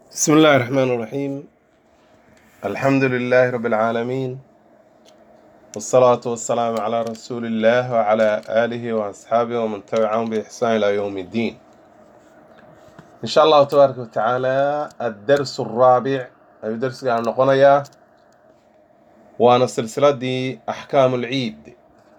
بسم الله الرحمن الرحيم الحمد لله رب العالمين والصلاة والسلام على رسول الله وعلى آله وأصحابه ومن تبعهم بإحسان إلى يوم الدين إن شاء الله تبارك وتعالى الدرس الرابع أي درس عن نقنيا وأنا سلسلة دي أحكام العيد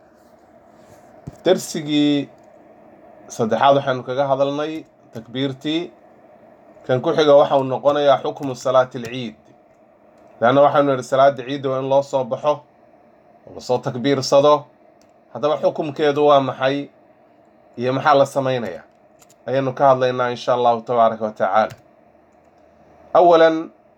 درسي saddexaad waxaanu kaga hadalnay takbiirtii kan ku xiga waxa uu noqonayaa xukmu salaati alciid leanna waxaanu idhi salaada ciidda waa in loo soo baxo oo lasoo takbiirsado haddaba xukumkeedu waa maxay iyo maxaa la samaynayaa ayaanu ka hadlaynaa insha allahu tabaaraka wa tacaala awalan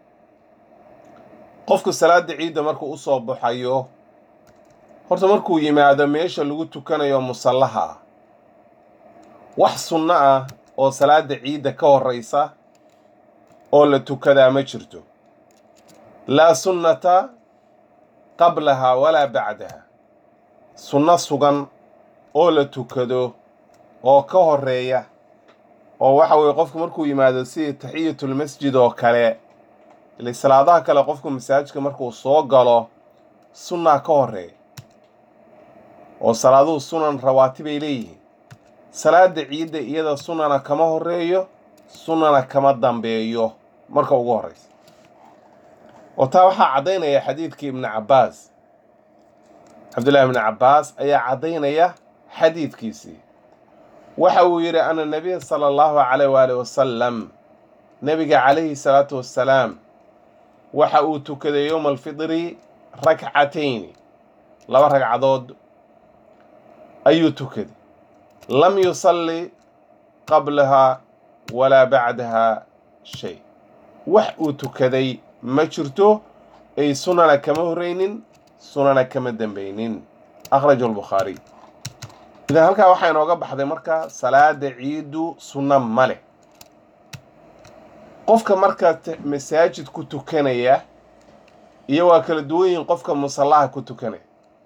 qofku salaada ciidda markuu usoo baxayo horta markuu yimaado meesha lagu tukanayo musallaha ah wax sunno ah oo salaada ciidda ka horreysa oo la tukadaa ma jirto laa sunnata qablaha walaa bacdaha sunno sugan oo la tukado oo ka horreeya oo waxa weeye qofku markuu yimaado sidii taxiyatulmasjid oo kale ile salaadaha kale qofku masaajidka markuu soo galo sunnaa ka horreeya oo salaaduhu sunan rawaatibay leeyihiin salaada ciidda iyada sunana kama horeeyo sunana kama dambeeyo marka ugu horeysa oo taa waxaa caddaynaya xadiidkii ibni cabbaas cabdullahi ibni cabbaas ayaa caddaynaya xadiidkiisii waxa uu yidhi ana nabiya sala allahu calayh waali wasalam nebiga calayhi salaatu wassalaam waxa uu tukaday yowma alfidri rakcatayni laba ragcadood ayuu tukaday lam yusalli qablaha walaa bacdaha shay wax uu tukaday ma jirto ay sunana kama horreynin sunana kama dambeynin akhraja albukhaariy idan halkaa waxaa inooga baxday marka salaada ciiddu sunno ma leh qofka marka masaajid ku tukanaya iyo waa kala duwan yihiin qofka musallaha ku tukanaya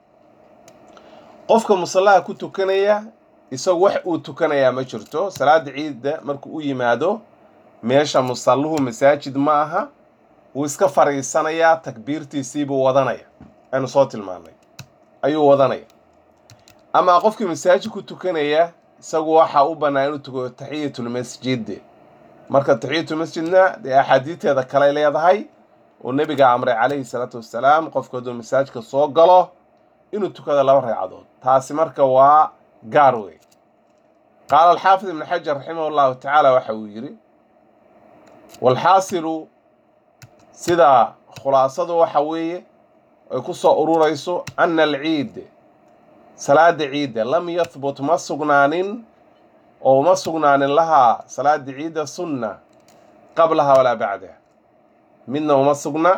qofka musallaha ku tukanaya isagu wax uu tukanayaa ma jirto salaada ciidda markuu u yimaado meesha musalluhu masaajid ma aha wuu iska fadhiisanayaa takbiirtiisiibuu wadanaya aynu soo tilmaanay ayuu wadanaya ama qofkii masaajid ku tukanaya isagu waxaa u bannaan inuu tukado taxiyatulmasjid marka taxiyatulmasjidna dee axaadiiteeda kaley leedahay oo nebiga amray calayhi salaatu wassalaam qofku hadduu masaajidka soo galo inuu tukado laba ragcadood taasi marka waa gaar wey qaala alxaafid ibnu xajar raximah llahu tacaala waxa uu yidhi walxaasilu sida khulaasadu waxa weeye ay ku soo ururayso ana alciid salaada ciidda lam yahbut ma sugnaanin oo ma sugnaanin lahaa salaada ciidda sunna qablaha walaa bacdaha midna uma sugna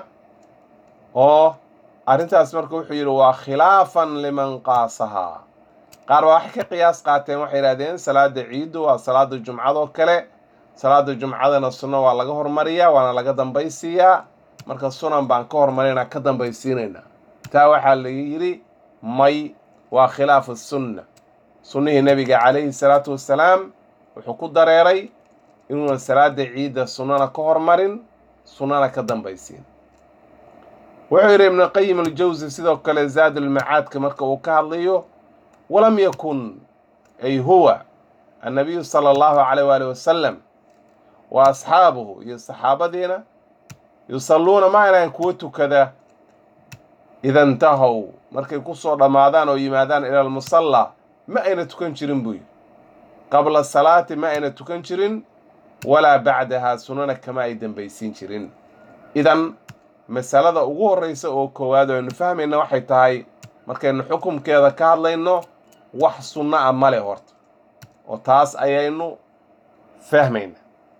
oo arrintaas marka wuxuu yidhi waa khilaafan liman qaasahaa qaar baa waxay ka qiyaas qaateen waxay yidhahdeen salaada ciiddu waa salaada jumcadoo kale salaada jumcadana sunno waa laga hormariyaa waana laga dambaysiiyaa marka sunan baan ka hormarinaa ka dambaysiinaynaa taa waxaa la yidhi may waa khilaafu sunna sunnihii nebiga calayhi salaatu wassalaam wuxuu ku dareeray inuuna salaada ciidda sunnana ka hormarin sunnana ka dambaysiin wuxuu yidhi ibnuqayim aljawsi sidoo kale zaadulmacaadka marka uu ka hadlayo walam yakun ay huwa annabiyu sala allahu calayh waali wasalam wa asxaabuhu iyo saxaabadiina yusalluuna ma aynahan kuwa tukada ida intahow markay ku soo dhammaadaan oo yimaadaan ila almusalla ma ayna tukan jirin buy qabla salaati ma ayna tukan jirin walaa bacdahaa sunnana kama ay dambaysiin jirin idan masalada ugu horreysa oo koowaad oo aynu fahmayna waxay tahay markaynu xukumkeeda ka hadlayno wax sunno ah male horta oo taas ayaynu fahmayna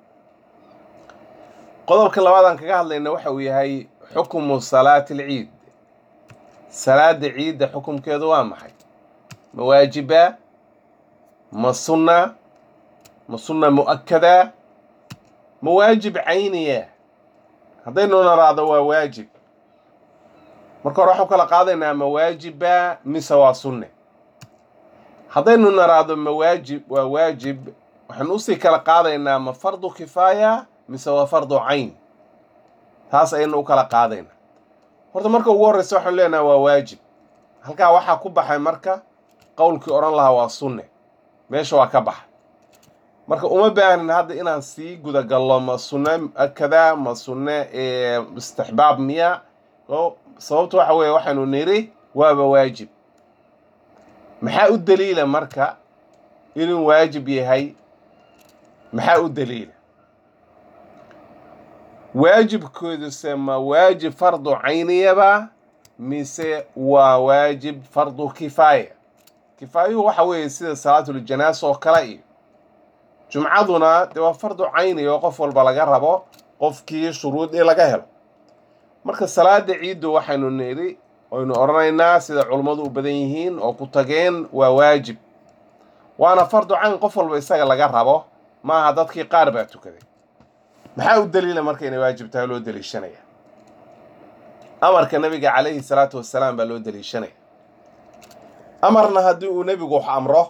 qodobka labaadaan kaga hadlayna waxa uu yahay xukmu salaati alciid salaada ciidda xukumkeedu waa maxay ma waajiba ma sunna ma sunna mu'akada ma waajib cayniya haddaynu naraado waa waajib marka hore waxaan kala qaadaynaa ma waajiba mise waa sunne haddaynu naraado mawaajib waa waajib waxaan usii kala qaadaynaa ma fardu kifaaya mise waa fardu cayn taas ayaynu u kala qaadayna horta marka ugu horreysa waxaanu leenahay waa waajib halkaa waxaa ku baxay marka qowlkii odhan lahaa waa sunne meesha waa ka baxay marka uma baahnin hadda inaan sii gudagallo ma sunne kadaa ma sunne istixbaab miya sababta waxa weeye waxaynu niri waaba waajib maxaa u daliila marka inuu waajib yahay maxaa u daliila waajibkooduse ma waajib fardu cayniyaba mise waa waajib fardu kifaaya kifaayuhu waxa weeye sida salaatuljanaasa oo kale iyo jumcaduna dee waa fardu cayni oo qof walba laga rabo qofkii shuruudii laga helo marka salaada ciiddu waxaynu nidhi aynu odhanaynaa sida culummadu u badan yihiin oo ku tageen waa waajib waana fardu cayn qof walba isaga laga rabo maaha dadkii qaar baa tukaday maxaa u daliila marka inay waajib tahay loo daliishanaya amarka nabiga calayhi salaatu wasalaam baa loo daliishanaya amarna haddii uu nebigu wax amro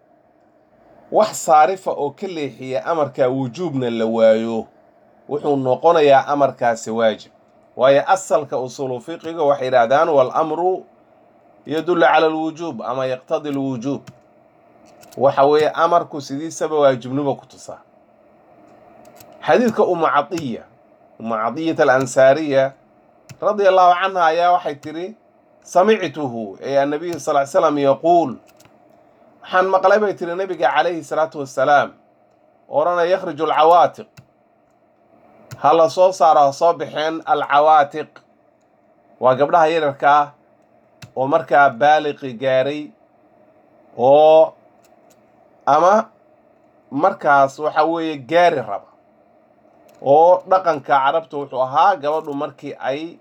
wax saarifa oo ka leexiya amarkaa wujuubna la waayo wuxuu noqonayaa amarkaasi waajib waayo asalka usuulu fiqiga waxay yidhaahdaan waalamru yadullu cala alwujuub ama yaqtadi alwujuub waxa weeye amarku sidiisaba waajibnimo ku tusaa xadiidka umu cadiya umu cadiyata alansaariya radia allahu canha ayaa waxay tidhi samictuhu ee annabiyu sal ly slam yaquul waxaan maqlay bay tihi nabiga calayhi salaatu wassalaam odhanaya yakhriju alcawaatiq ha la soo saaro ha soo baxeen alcawaatiq waa gabdhaha yararka ah oo markaa baaliqi gaaray oo ama markaas waxa weeye gaari raba oo dhaqanka carabta wuxuu ahaa gabadhu markii ay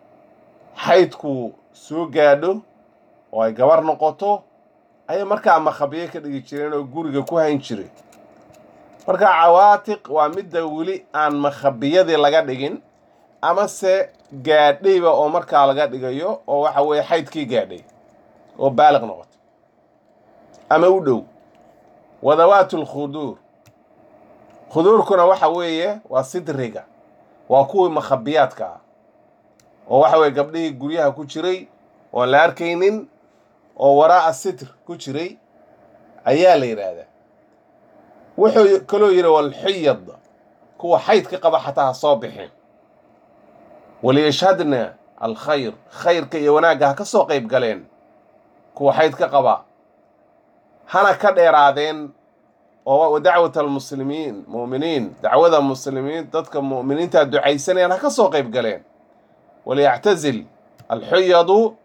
xaydku soo gaadho oo ay gabar noqoto ayay markaa makhabiye ka dhigi jireen oo guriga ku hayn jiray marka cawaatiq waa midda weli aan makhabiyadii laga dhigin amase gaadhayba oo markaa laga dhigayo oo waxa weeye xaydkii gaadhay oo baaliq noqoto ama u dhow wadawaatu lkhuduur khuduurkuna waxa weeye waa sidriga waa kuwii makhabiyaadka ah oo waxa weeye gabdhihii guryaha ku jiray oon la arkaynin oo waraa'a sitr ku jiray ayaa la yidhaahdaa wuxuu kaloo yidhi walxiyad kuwa xaydka qaba xataa ha soo bixin waliyashhadna alkhayr khayrka iyo wanaagga ha ka soo qayb galeen kuwa xaydka qaba hana ka dheeraadeen oo dacwat almuslimiin mu'miniin dacwada muslimiin dadka mu'miniinta ducaysanayaan ha ka soo qayb galeen waliyactazil alxuyadu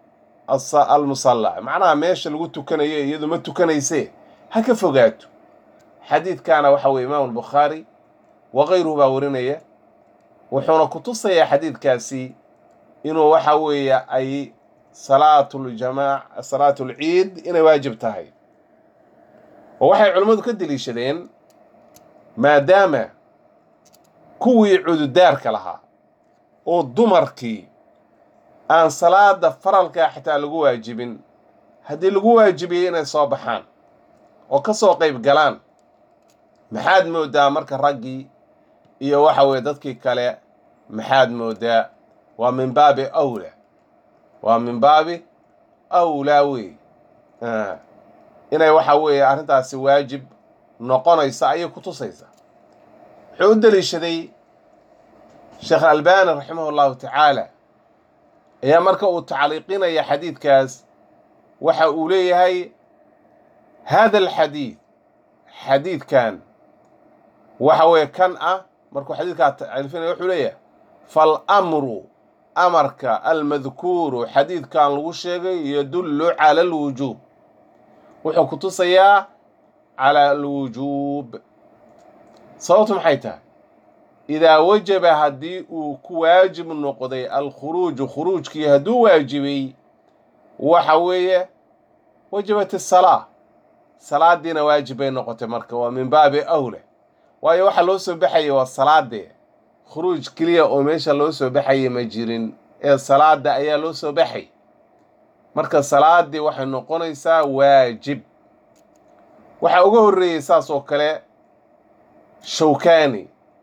almusalla macnaha meesha lagu tukanayo iyadu ma tukanayse ha ka fogaato xadiidkaana waxa weye imaamu albukhaari wakayruhu baa warinaya wuxuuna ku tusayaa xadiidkaasi inuu waxa weeye ay salaatuljamaac salaatulciid inay waajib tahay oo waxay culimmadu ka deliishadeen maadaama kuwii cududaarka lahaa oo dumarkii aan salaada faralkaa xitaa lagu waajibin haddii lagu waajibiyey inay soo baxaan oo ka soo qayb galaan maxaad moodaa marka raggii iyo waxa weeye dadkii kale maxaad moodaa waa min baabi awlaa waa min baabi awlaa wey inay waxa weeye arrintaasi waajib noqonaysa ayay ku tusaysaa wuxuu u deliishaday sheekh albani raximah allahu tacaala ayaa marka uu tacliiqinaya xadiidkaas waxa uu leeyahay hada alxadiid xadiidkan waxa weeye kan ah markuu xadiidkaa tacliifinaya wuxuu leeyahay faalamru amarka almadkuuru xadiidkan lagu sheegay yadullu cala alwujuub wuxuu ku tusayaa cala alwujuub sababtu maxay tahay idaa wajaba haddii uu ku waajib noqday alkhuruuju khuruujkii hadduu waajibay waxa weeye wajabat asalaa salaadiina waajib bay noqotay marka waa min baabi awla waayo waxa loo soo baxayay waa salaadee khuruuj keliya oo meesha loo soo baxayay ma jirin ee salaada ayaa loo soo baxay marka salaadii waxay noqonaysaa waajib waxaa uga horreeyey saas oo kale shawkani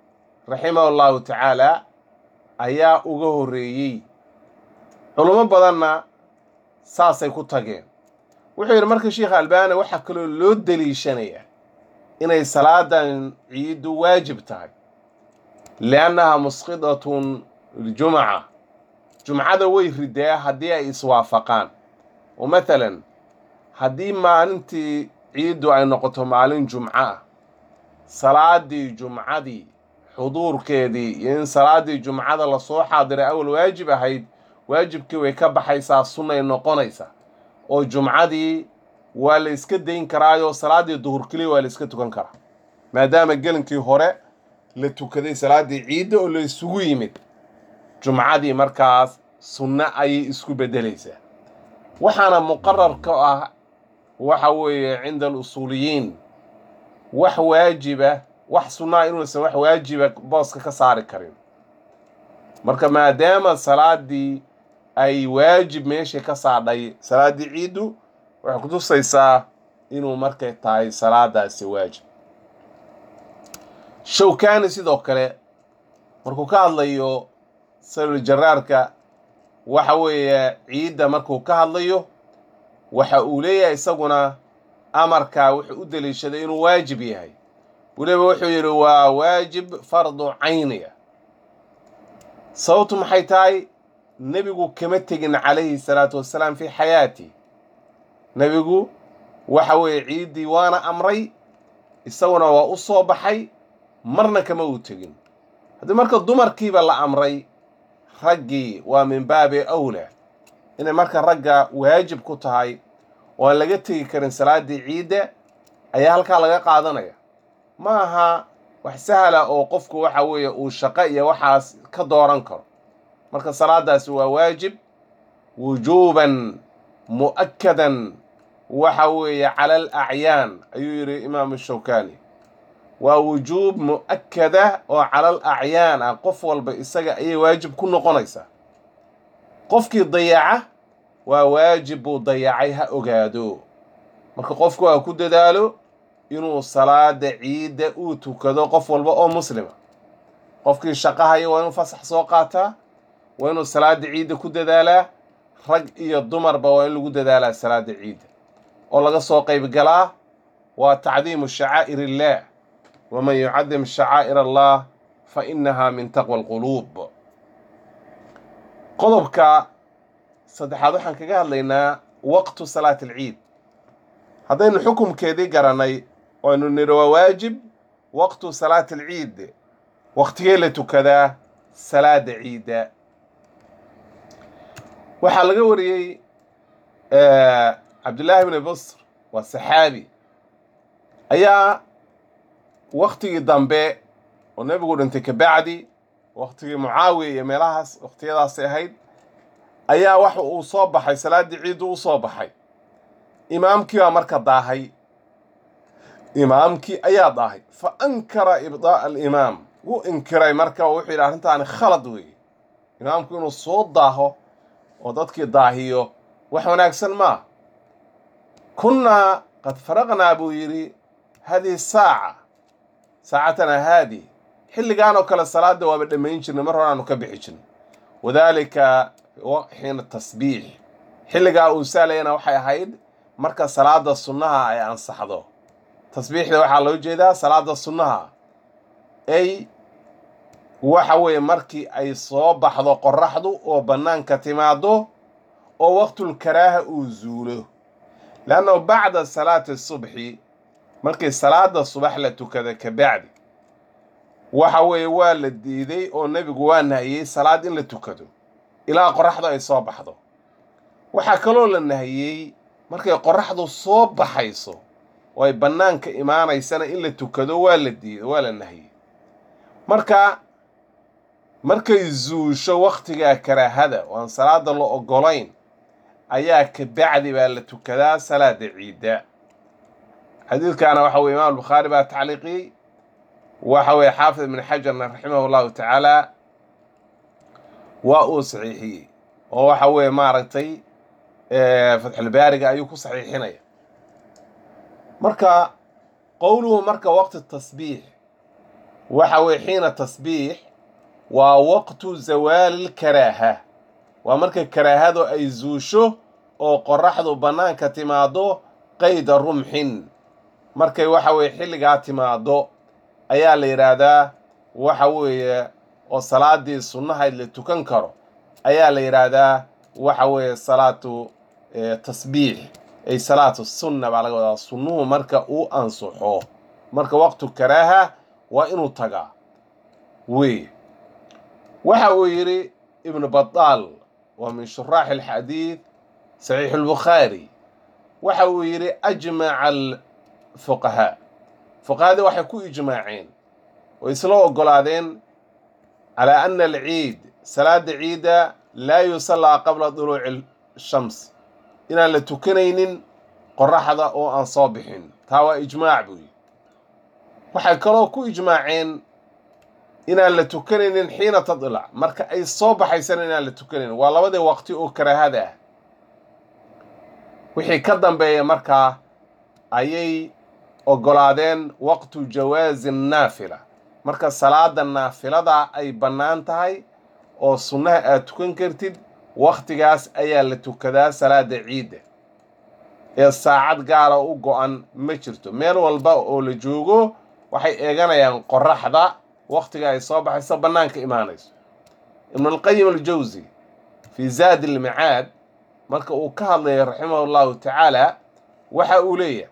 raximahu llahu tacaala ayaa uga horreeyey culummo badanna saasay ku tageen wuxuu yidhi marka sheikha albani waxaa kaloo loo deliishanayaa inay salaadan ciiddu waajib tahay liannaha musqidatun ljumca jumcada way ridaa haddii ay iswaafaqaan oo mathalan haddii maalintii ciiddu ay noqoto maalin jumco ah salaadii jumcadii xuduurkeedii iyo in salaadii jumcada lasoo xaadiray awal waajib ahayd waajibkii way ka baxaysaa sunnay noqonaysaa oo jumcadii waa la iska dayn karaayo salaaddii duhur keliya waa la iska tukan karaa maadaama gelinkii hore la tukaday salaaddii ciidda oo la isugu yimid jumcadii markaas sunno ayay isku beddelaysaa waxaana muqarar ka ah waxa weeye cinda alusuuliyiin wax waajiba wax sunnaa inuusan wax waajiba booska ka saari karin marka maadaama salaaddii ay waajib meesha ka saadhay salaaddii ciiddu waxay kutusaysaa inuu markay tahay salaadaasi waajib shawkani sidoo kale markuu ka hadlayo salul jaraarka waxa weeye ciidda markuu ka hadlayo waxa uu leeyahay isaguna amarkaa wuxuu u deliishaday inuu waajib yahay weliba wuxuu yidhi waa waajib fardu cayniya sababtu maxay tahay nebigu kama tegin calayhi salaatu wassalaam fii xayaati nebigu waxa weeye ciiddii waana amray isaguna waa u soo baxay marna kama uu tegin haddii marka dumarkiiba la amray raggii waa min baabi awlaa inay marka ragga waajib ku tahay oo aan laga tegi karin salaaddii ciidda ayaa halkaa laga qaadanaya ma aha wax sahla oo qofku waxa weeye uu shaqo iyo waxaas ka dooran karo marka salaadaasi waa waajib wujuuban mu'akkadan waxa weeye cala al acyaan ayuu yidhi imaamu shawkani waa wujuub mu'akkada oo cala al acyaan ah qof walba isaga ayay waajib ku noqonaysaa qofkii dayaca waa waajib buu dayacay ha ogaado marka qofku waa ku dadaalo inuu salaada ciidda uu tukado qof walba oo muslima qofkii shaqahaya waa inuu fasax soo qaataa waa inuu salaada ciidda ku dadaalaa rag iyo dumarba waa in lagu dadaalaa salaada ciidda oo laga soo qayb galaa waa tacdiimu shacaa'ir illaah waman yucadim shacaa'ir allah fa innaha min taqwa alquluub qodobka saddexaad waxaan kaga hadlaynaa waqtu salaati alciid haddaynu xukumkeedii garanay waynu nidhi waa waajib waqtu salaati alciid waqtigee la tukadaa salaada ciidda waxaa laga wariyey cabdullaahi bni busr waa saxaabi ayaa waktigii dambe oo nebigu dhintay kabacdi waktigii mucaawiya iyo meelahaas waqtiyadaasay ahayd ayaa waxa uu soo baxay salaaddii ciiddu u soo baxay imaamkii baa marka daahay imaamkii ayaa daahay fa ankara ibdaa'a alimaam wuu inkiray marka oo wuxuu yidhi arrintaani khalad weeye imaamku inuu soo daaho oo dadkii daahiyo wax wanaagsan maa kunnaa qad faraqnaa buu yidhi hadihi saaca saacatana haadi xilligaan oo kale salaada waaba dhammayn jirnay mar horaanu ka bixi jirnay wadaalika xiina tasbiix xilligaa uu saalayana waxay ahayd marka salaada sunnaha ay ansaxdo tasbiixda waxaa loo jeedaa salaada sunnaha ay waxa weeye markii ay soo baxdo qoraxdu oo bannaanka timaado oo waqtulkaraaha uu zuulo leannahu bacda salaati subxi markii salaada subax la tukada kabacdi waxa weeye waa la diiday oo nebigu waa nahiyey salaad in la tukado ilaa qoraxdu ay soo baxdo waxaa kaloo la nahiyey markay qoraxdu soo baxayso oo ay bannaanka imaanaysana in la tukado waa la diiday waa la nahiyey marka markay zuusho wakhtigaa karaahada oo aan salaada la oggolayn ayaa kabacdi baa la tukadaa salaada ciidda xadiidkaana waxa weye imaam albukhaari baa tacliiqiyey waxa weeye xaafid ibn xajarna raximah allahu tacaala waa uu saxiixiyey oo waxa weeye maaragtay fatxulbaariga ayuu ku saxiixinaya marka qowluhu marka waqti tasbiix waxa weye xiina tasbiix waa waqtu zawaali lkaraaha waa marka karaahadu ay zuusho oo qoraxdu bannaanka timaado qayda rumxin markay waxa weye xilligaa timaado ayaa la yidhaahdaa waxa weeye oo salaadii sunnahayd la tukan karo ayaa la yidhaahdaa waxa weeye salaatu tasbiix ay salaatu sunna baa laga wadaa sunnuhu marka uu ansuxo marka waqtu karaaha waa inuu tagaa wey waxa uu yidhi ibnu badaal waa min shuraaxi alxadiid saxiixu albukhaari waxa uu yidhi ajmaca alfuqahaa fuqahadii waxay ku ijmaaceen oo isla ogolaadeen calaa ana alciid salaada ciidda laa yusallaa qabla duluuci shams inaan la tukanaynin qoraxda oo aan soo bixin taa waa ijmaac buu yidhi waxay kaloo ku ijmaaceen inaan la tukanaynin xiina tadilac marka ay soo baxaysana inaan la tukanaynin waa labadii waqti oo karaahada ah wixii ka dambeeya markaa ayay ogolaadeen waqtu jawaazi naafila marka salaada naafilada ay bannaan tahay oo sunnaha aad tukan kartid wakhtigaas ayaa la tukadaa salaada ciidda ee saacad gaara u go-an ma jirto meel walba oo la joogo waxay eeganayaan qoraxda wakhtiga ay soo baxayso bannaanka imaanayso ibnulqayim aljawsi fii zaadi almicaad marka uu ka hadlaya raximahu llahu tacaala waxa uu leeyahay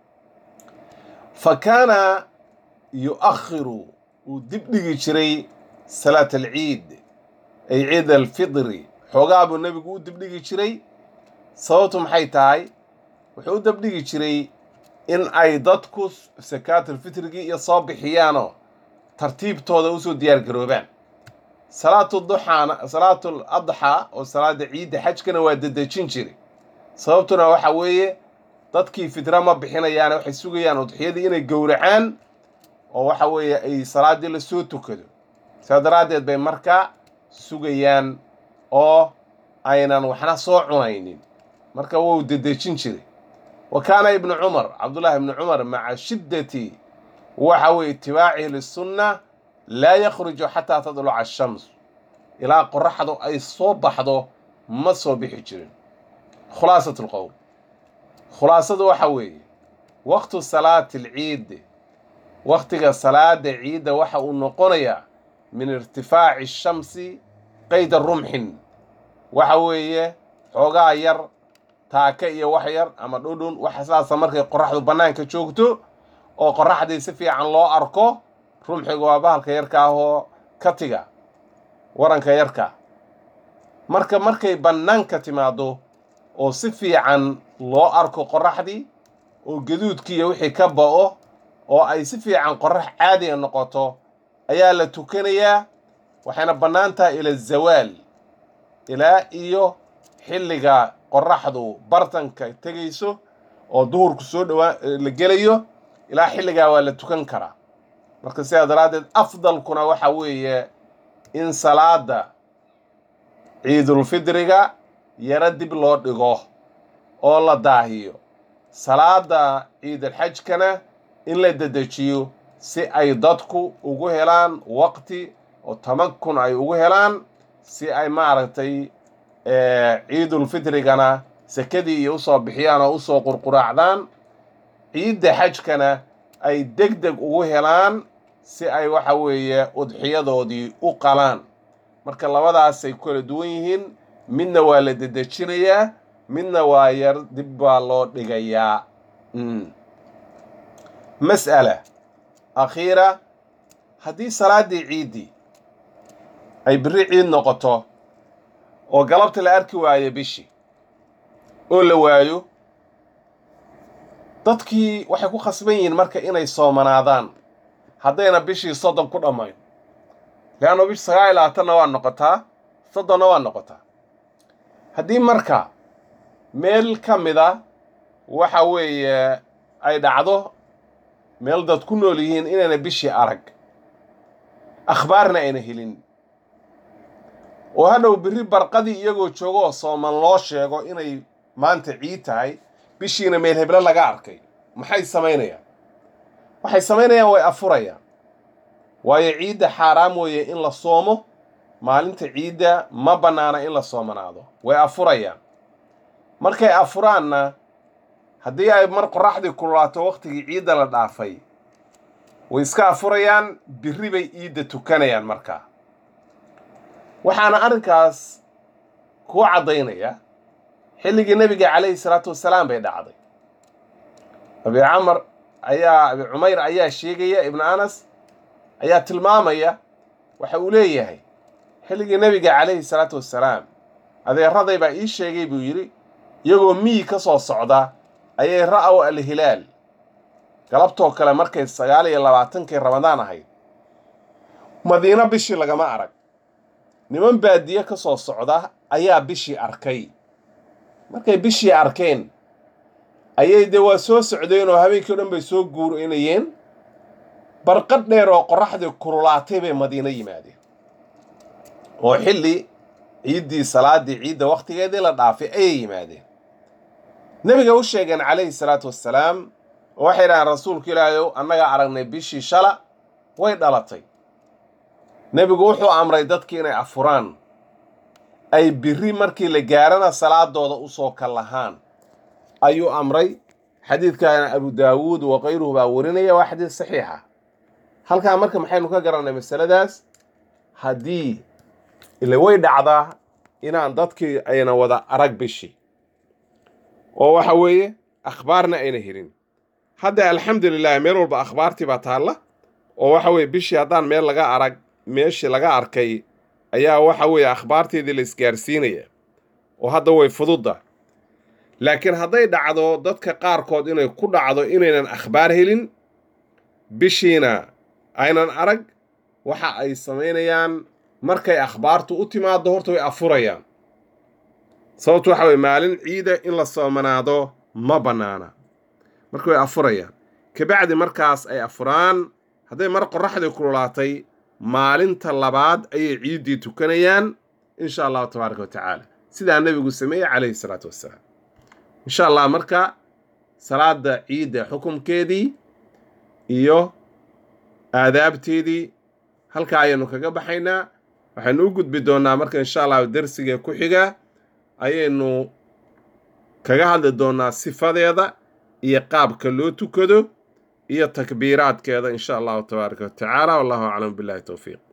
fa kaana yu-akhiru uu dib dhigi jiray salaat alciid ay ciid alfidri xoogaa buu nebigu u dibdhigi jiray sababtu maxay tahay wuxuu u dabdhigi jiray in ay dadku sakaatulfitrigii iyo soo bixiyaanoo tartiibtooda usoo diyaar garoobaan salaatu duxaana salaatul adxaa oo salaada ciidda xajkana waa dedejin jiray sababtuna waxa weeye dadkii fidra ma bixinayaane waxay sugayaan udxiyadii inay gowracaan oo waxa weeye ay salaaddii lasoo tukado saa daraaddeed bay markaa sugayaan oo aynan waxna soo cunaynin marka wuu dedejin jiray wa kaana ibnu cumar cabdullaahi ibnu cumar maca shiddati waxa weye itibaacihi lisunna laa yakhruju xataa tadluca ashams ilaa qoraxdu ay soo baxdo ma soo bixi jirin khulaasat lqowl khulaasadu waxa weeye waqtu salaati alciid waqtiga salaada ciidda waxa uu noqonayaa min irtifaaci shamsi qayda rumxin waxa weeye xoogaa yar taaka iyo wax yar ama dhudhun waxa saasa markay qoraxdu bannaanka joogto oo qoraxdii si fiican loo arko rumxiga waa bahalka yarka ah oo katiga waranka yarka marka markay bannaanka timaado oo si fiican loo arko qoraxdii oo gaduudkiiyo wixii ka ba'o oo ay si fiican qorax caadiga noqoto ayaa la tukanayaa waxayna bannaan tahay ila zawaal ilaa iyo xilliga qoraxdu bartanka tegayso oo duhurku soo dhawaa la gelayo ilaa xilligaa waa la tukan karaa marka sidaa daraaddeed afdalkuna waxa weeye in salaada ciidulfidriga yaro dib loo dhigo oo la daahiyo salaada ciidulxajkana in la dedejiyo si ay dadku ugu helaan waqti oo tamakun ay ugu helaan si ay maaragtay ciidulfitrigana sekadii iyo usoo bixiyaan oo usoo qurquraacdaan ciidda xajkana ay deg deg ugu helaan si ay waxa weeye udxiyadoodii u qalaan marka labadaasay kala duwan yihiin midna waa la dedejinayaa midna waa yar dib baa loo dhigayaa mas'ala akhiira haddii salaaddii ciiddii ay biri ciid noqoto oo galabta la arki waayo bishii oo la waayo dadkii waxay ku khasban yihiin marka inay soomanaadaan haddayna bishii soddon ku dhammayn leanno bishi sagaal iyo labaatanna waa noqotaa soddonna waa noqotaa haddii marka meel ka mida waxa weeye ay dhacdo meel dad ku nool yihiin inayna bishii arag akhbaarna ayna helin oo hadhow berri barqadii iyagoo joogo oo sooman loo sheego inay maanta ciid tahay bishiina meel heblo laga arkay maxay samaynayaan waxay samaynayaan way afurayaan waayo ciidda xaaraam weeye in la soomo maalinta ciidda ma bannaana in la soomanaado way afurayaan markay afuraanna haddii ay mar qoraxdii kululaato wakhtigii ciidda la dhaafay way iska afurayaan birri bay ciidda tukanayaan markaa waxaana arrinkaas kuu caddaynaya xilligii nebiga calayhi salaatu wasalaam bay dhacday abi camar ayaa abi cumayr ayaa sheegaya ibnu anas ayaa tilmaamaya waxa uu leeyahay xilligii nebiga calayhi salaatu wassalaam adeeraday baa ii sheegay buu yidhi iyagoo miyi ka soo socda ayay ra'aw alhilaal galabtoo kale markay sagaal iyo labaatankii ramadaan ahayd madiino bishii lagama arag niman baadiye ka soo socda ayaa bishii arkay markay bishii arkeen ayay dee waa soo socdeen oo habeenkii o dhan bay soo guurinayeen barqadh dheer oo qorraxdii kululaatay bay madiino yimaadeen oo xilli ciiddii salaaddii ciidda wakhtigeedii la dhaafay ayay yimaadeen nebiga u sheegeen calayhi salaatu wassalaam oo waxay idhahaan rasuulku ilaahayow annagaa aragnay bishii shala way dhalatay nebigu wuxuu amray dadkii inay afuraan ay birri markii la gaarana salaadooda usoo kal lahaan ayuu amray xadiidkaana abu daawuud wa kayruhu baa warinaya waa xadiid saxiixa halkaa marka maxaynu ka garannay masaladaas haddii ile way dhacdaa inaan dadkii ayna wada arag bishii oo waxa weeye akhbaarna ayna helin hadda alxamdulilah meel walba akhbaartii baa taalla oo waxa weeye bishii haddaan meel laga arag meeshii laga arkay ayaa waxa weeye akhbaarteedii la isgaarsiinaya oo hadda way fududda laakiin hadday dhacdo dadka qaarkood inay ku dhacdo inaynan akhbaar helin bishiina aynan arag waxa ay samaynayaan markay akhbaartu u timaaddo horta way afurayaan sababtu waxa weye maalin ciida in la soomanaado ma bannaana marka way afurayaan kabacdi markaas ay afuraan hadday mar qorraxdii kululaatay maalinta labaad ayay ciiddii tukanayaan insha allahu tabaaraka wa tacaala sidaa nebigu sameeyey calayhi salaatu wassalaam insha allah marka salaada ciidda xukumkeedii iyo aadaabteedii halkaa ayaynu kaga baxaynaa waxaynu u gudbi doonnaa marka insha allahu dersiga ku xiga ayaynu kaga hadli doonnaa sifadeeda iyo qaabka loo tukado iyo takbiiraadkeeda insha allahu tabaaraka wa tacaala wallahu aclam billahi towfiiq